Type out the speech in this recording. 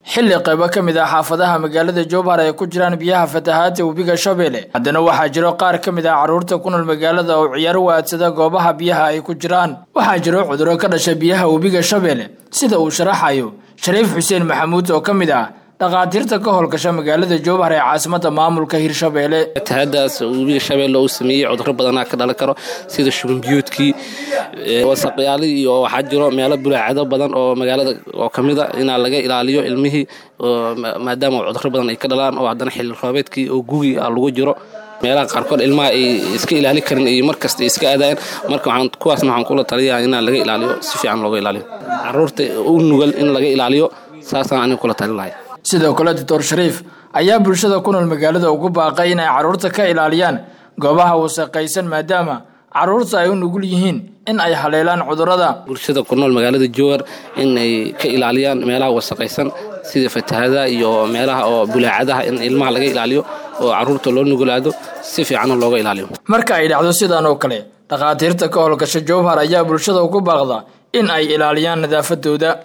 xilli qaybo ka mid ah xaafadaha magaalada jowhar ay ku jiraan biyaha fatahaadta webiga shabeelle haddana waxaa jiro qaar ka mid ah carruurta ku nool magaalada oo ciyaaro waadsada goobaha biyaha ay ku jiraan waxaa jiro cuduro ka dhasha biyaha webiga shabeelle sida uu sharaxayo shariif xuseen maxamuud oo ka mid ah dhakhaatiirta ka howlgasha magaalada jowhar ee caasimada maamulka hirshabeelle fatahaadaas webiga shabeelle uu sameeyey cuduro badanaa ka dhalan karo sida shubanbiyoodkii wasaqyaali iyo waxaa jiro meelo bulaacado badan oo magaalada oo kamid a inaa laga ilaaliyo ilmihii maadaama cuduro badan ay ka dhalaan oo haddana xilli roobeedkii oo gugi ah lagu jiro meelaha qaarkood ilmaha ay iska ilaali karin iyo markasta iska aadayan marka waxaan kuwaasna waxaan kula taliyaa inaa laga ilaaliyo si fiican looga ilaaliyo caruurta u nugal in laga ilaaliyo saasaan aniga kula talin lahay sidoo kale doctor shariif ayaa bulshada ku nool magaalada ugu baaqay inay carruurta ka ilaaliyaan goobaha wasaqaysan maadaama carruurta ay u nugul yihiin in ay haleelaan cudurada bulshada ku nool magaalada jowar inay ka ilaaliyaan meelaha wasaqaysan sida fatahadaha iyo meelaha oo bulaacadaha in ilmaha laga ilaaliyo oo carruurta loo nugulaado si fiicanna looga ilaaliyo marka ay dhacdo sidan oo kale dhakhaatiirta ka howlgasha jowhar ayaa bulshada ugu baaqda in ay ilaaliyaan nadaafadooda